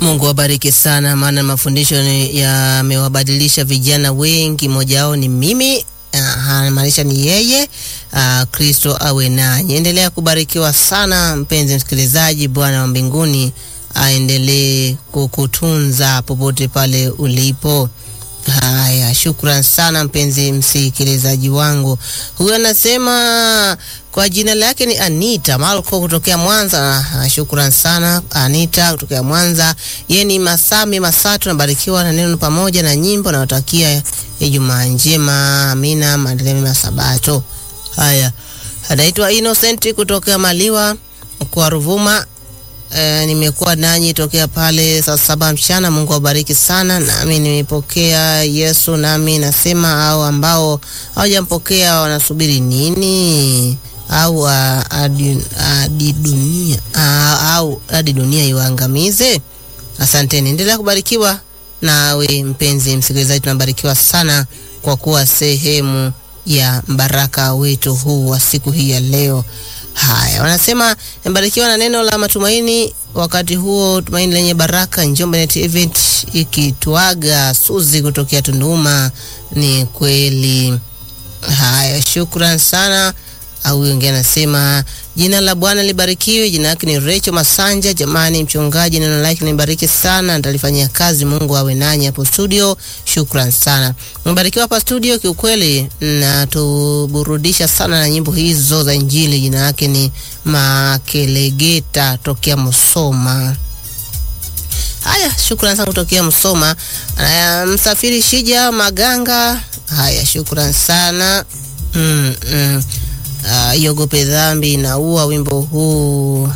Mungu awabariki sana, maana mafundisho ni- yamewabadilisha vijana wengi. Mmoja wao ni mimi, anamaanisha ni yeye. Ah, Kristo awe nanyi. Endelea kubarikiwa sana mpenzi msikilizaji. Bwana wa mbinguni aendelee kukutunza popote pale ulipo. Haya, shukran sana mpenzi msikilizaji wangu. Huyu anasema kwa jina lake ni Anita Malko kutokea Mwanza. Ah, Shukran sana Anita kutokea Mwanza. Yeye ni Masami Masatu, nabarikiwa na neno pamoja na nyimbo. Nawatakia Ijumaa njema, amina, maendeleo mema Sabato. Haya, anaitwa Innocent kutokea Maliwa kwa Ruvuma. Eh, nimekuwa nanyi tokea pale saa saba mchana. Mungu awabariki sana. Nami nimepokea Yesu, nami nasema au ambao hawajampokea wanasubiri nini? Au ah, hadi hadi dunia ah, au hadi dunia iwaangamize? Asanteni, endelea kubarikiwa. Nawe mpenzi msikilizaji, tunabarikiwa sana kwa kuwa sehemu ya mbaraka wetu huu wa siku hii ya leo. Haya, wanasema mbarikiwa na neno la matumaini. Wakati huo tumaini lenye baraka, Njombe Net Event ikituaga Suzi kutokea Tunduma. Ni kweli. Haya, shukran sana. Au wengine anasema jina la Bwana libarikiwe. Jina lake ni Recho Masanja. Jamani, mchungaji, neno lake nibariki sana, nitalifanyia kazi. Mungu awe nanyi hapo studio. Shukran sana, mbarikiwa hapa studio. Kiukweli natuburudisha sana na nyimbo hizo za Injili. Jina lake ni Makelegeta tokea Musoma. Haya, shukrani sana kutokea Msoma. Haya, msafiri Shija Maganga. Haya, shukrani sana mm, mm. Uh, iogope dhambi inaua. Wimbo huu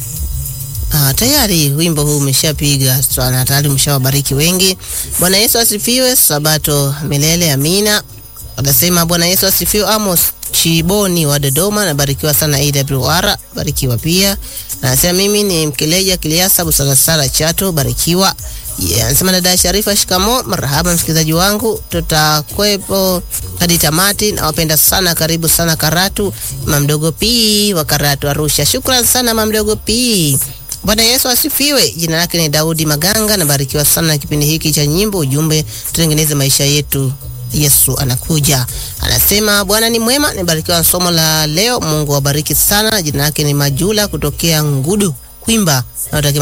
Ah, tayari wimbo huu umeshapiga sana, tayari umeshawabariki wengi. Bwana Yesu asifiwe. Sabato milele, amina. Anasema Bwana Yesu asifiwe. Amos Chiboni wa Dodoma, nabarikiwa sana AWR, barikiwa pia. Anasema mimi ni Mkeleja Kiliasa Busalasala Chato, barikiwa. Yeah, anasema dada Sharifa, shikamo. Marhaba msikilizaji wangu, tutakwepo hadi tamati. Nawapenda sana, karibu sana Karatu. Mamdogo P wa Karatu Arusha, shukran sana Mamdogo P. Bwana Yesu asifiwe. Jina lake ni Daudi Maganga, nabarikiwa sana na kipindi hiki cha nyimbo. Ujumbe tutengeneze maisha yetu, Yesu anakuja. Anasema Bwana ni mwema, nibarikiwa na somo la leo. Mungu awabariki sana. Jina lake ni Majula kutokea Ngudu Kwimba, nawatakia